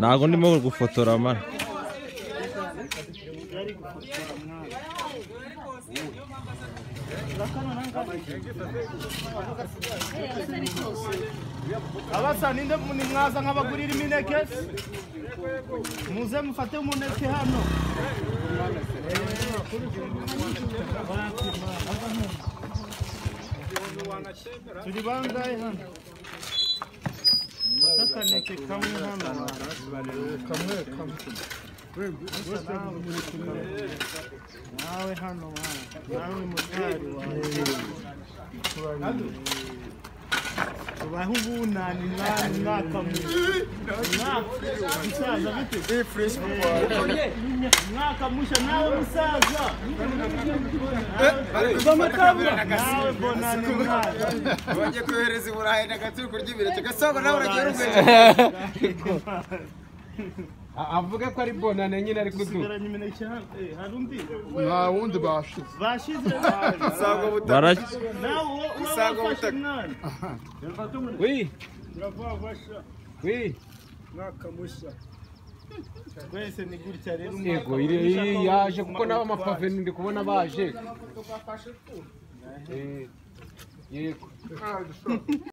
ntabwo ndimo gufotora mara abasa ninde ni mwaza nk'abagurira imineke muze mufate umuneke hano turi bangahe hano Fata akaneke kamwe hano kamwe kamwe nawe hano mwana, nawe mutari wawe tubaho ubunani mwana mwaka mwiza mwaka musaza bite mwaka mushya nawe musaza nawe bonani mwana Wajya kohereza i Burayi na gatsiko ry'imineke gasanga nawe uragiye urugendo. avuga ko ari bonane nyine ari kudu usigaranye imineke hano Eh, hari undi nta wundi bashize bashize Usanga ubutaka nawe uwo uwo Usanga wafashe ubutaka. umwana wi uravuga basha wi mwaka mushya twese ni gutya rero yego iri- iyi yaje kuko nawe amapave ndi kubona baje Eh, yego